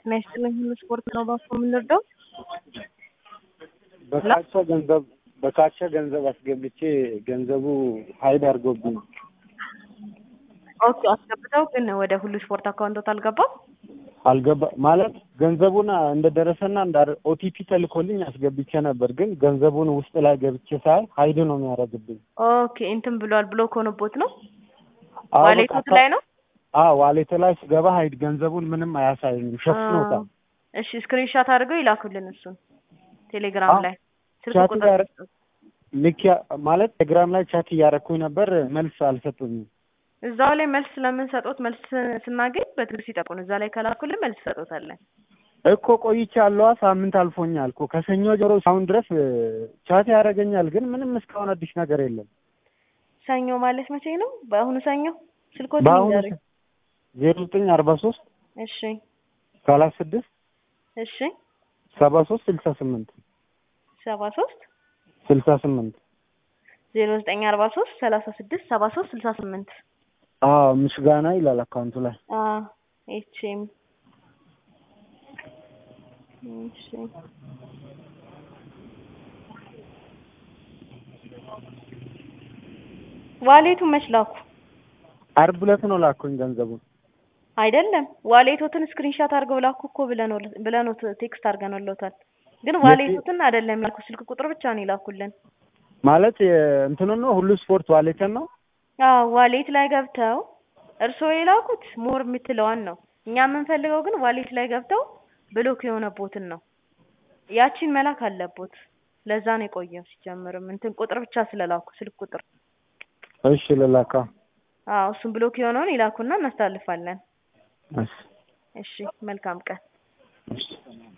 ጤና ይስጥልኝ። ሁሉ ስፖርት ነው ባኮ የምንወደው። በካቻ ገንዘብ በካቻ ገንዘብ አስገብቼ ገንዘቡ ሀይድ አድርጎብኝ ኦኬ አስገብተው ግን ወደ ሁሉ ስፖርት አካውንቶት አልገባም። አልገባ ማለት ገንዘቡን እንደደረሰና እንደ ኦቲፒ ተልኮልኝ አስገብቼ ነበር፣ ግን ገንዘቡን ውስጥ ላይ ገብቼ ሳይ ሀይድ ነው የሚያደርግብኝ። ኦኬ እንትን ብሏል ብሎ ከሆነቦት ነው አዎ፣ ዋሌቶት በቃ ላይ ነው። አዎ ዋሌት ላይ ስገባ ሀይድ ገንዘቡን ምንም አያሳይም፣ ሸፍኖታል። እሺ ስክሪንሻት አድርገው ይላኩልን እሱን ቴሌግራም አዎ፣ ላይ ስልክ ቻት ቁጥር እያረ- ልክ ያ- ማለት ቴሌግራም ላይ ቻት እያረኩኝ ነበር፣ መልስ አልሰጡኝም። እዛው ላይ መልስ ስለምንሰጦት መልስ ስናገኝ በትዕግስት ይጠቁን። እዛ ላይ ከላኩልን መልስ ሰጦታለን። እኮ ቆይቻለሁ፣ ሳምንት አልፎኛል እኮ ከሰኞ ጀምሮ እስካሁን ድረስ እ፣ ቻት ያደርገኛል፣ ግን ምንም እስካሁን አዲስ ነገር የለም። ሰኞ ማለት መቼ ነው? በአሁኑ ሰኞ ስልኮት በአሁኑ ንገሩኝ። ዜሮ ዘጠኝ አርባ ሶስት እሺ ሰላሳ ስድስት እሺ ሰባ ሶስት ስልሳ ስምንት ሰባ ሶስት ስልሳ ስምንት ዜሮ ዘጠኝ አርባ ሶስት ሰላሳ ስድስት ሰባ ሶስት ስልሳ ስምንት አዎ ምስጋና ይላል አካውንቱ ላይ። ኤችኤም እሺ ዋሌቱ መች ላኩ? አርብ ዕለት ነው ላኩኝ ገንዘቡን። አይደለም ዋሌቶትን ስክሪንሻት አድርገው ላኩ እኮ ብለነው ብለነው ቴክስት አድርገንልዎታል። ግን ዋሌቶትን አይደለም ላኩ፣ ስልክ ቁጥር ብቻ ነው ይላኩልን። ማለት እንትኑን ነው ሁሉ ስፖርት ዋሌትን ነው። አዎ ዋሌት ላይ ገብተው እርስዎ የላኩት ሞር የምትለዋን ነው። እኛ የምንፈልገው ግን ዋሌት ላይ ገብተው ብሎክ የሆነቦትን ነው። ያቺን መላክ አለቦት። ለዛ ነው የቆየው። ሲጀምርም እንትን ቁጥር ብቻ ስለላኩ ስልክ ቁጥር። እሺ ልላካ። አዎ እሱን ብሎክ የሆነውን ይላኩና እናስተላልፋለን። እሺ እሺ መልካም ቀን። እሺ